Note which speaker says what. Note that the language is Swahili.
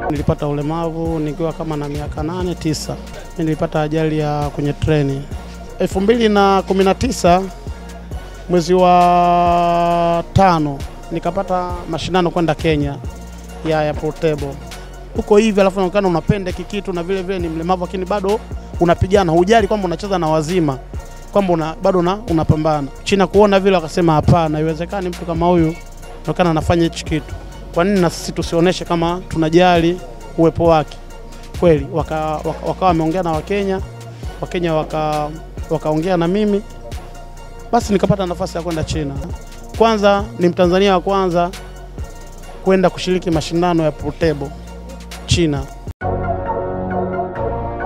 Speaker 1: Nilipata ulemavu nikiwa kama na miaka nane tisa. Mimi nilipata ajali ya kwenye treni elfu mbili na kumi na tisa mwezi wa tano nikapata mashindano kwenda Kenya ya, ya portable huko hivi, alafu naonekana unapenda kikitu na vile vile ni mlemavu, lakini bado unapigana, hujali kwamba unacheza na wazima kwamba una, bado una, unapambana. China kuona vile wakasema hapana, haiwezekani mtu kama huyu naonekana anafanya hichi kitu, kwa nini na sisi tusionyeshe kama tunajali uwepo wake kweli? Wakawa waka, waka wameongea na Wakenya, Wakenya waka wakaongea na mimi, basi nikapata nafasi ya kwenda China. Kwanza ni Mtanzania wa kwanza kwenda kushiriki mashindano ya portable China.